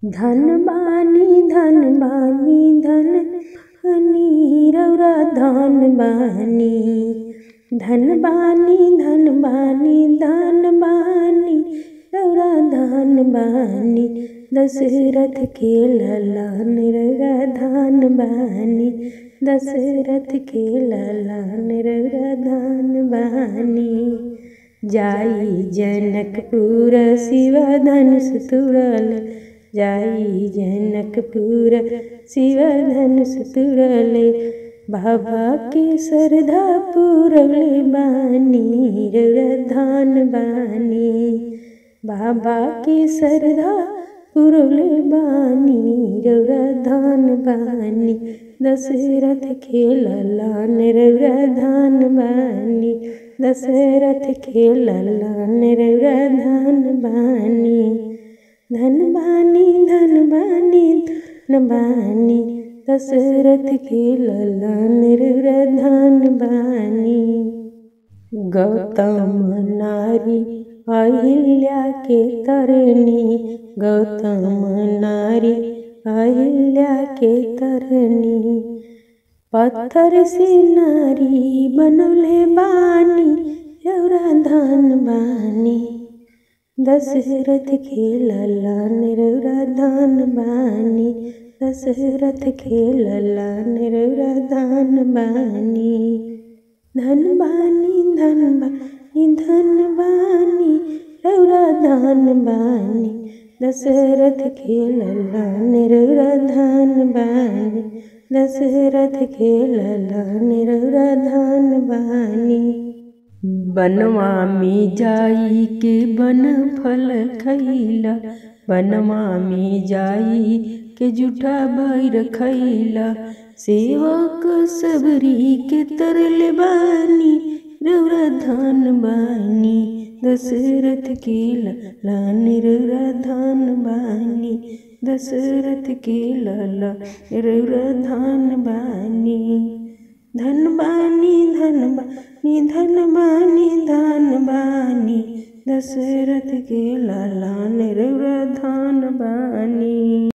धन बानी धन बानी धन बानी रौरा धन बानी धन बानी धन बानी धन बानी रौरा धन बानी दशरथ के ललन रौरा धन बानी दशरथ के ललन रौरा धन बानी जाई जनकपुर शिव धनुष तुरल जाई जनकपुर शिव धनुष तुरले बाबा के श्रद्धा पुरले बानी धान बानी बाबा के श्रद्धा पुरले बानी रौरा धान बानी दशरथ के ललन रौरा धान बानी दशरथ के ललन रौरा धान बानी धन बानी धन बानी धन बानी दशरथ के ललन रौरा धान बानी गौतम नारी अहिल्या के तरनी गौतम नारी अहिल्या के तरनी पत्थर से नारी बनले बानी रौरा धान बानी दशरथ के ललन रौरा धान बानी दशरथ के ललन रौरा धान बानी धन बानी धन बानी धन बानी रौरा धान बानी दशरथ के ललन रौरा धान बानी दशरथ के ललन रौरा धान बानी बनवा में जाई के बन फल खैला बनवा में जाई के जूठा बैर खैला सेवक सबरी के तरल बानी रौरा धान बानी दशरथ के लान रौरा धान बानी दशरथ के लाला रौरा धान बानी धन बानी धन बानी धन बानी धन बानी दशरथ के लाला रौरा धान बानी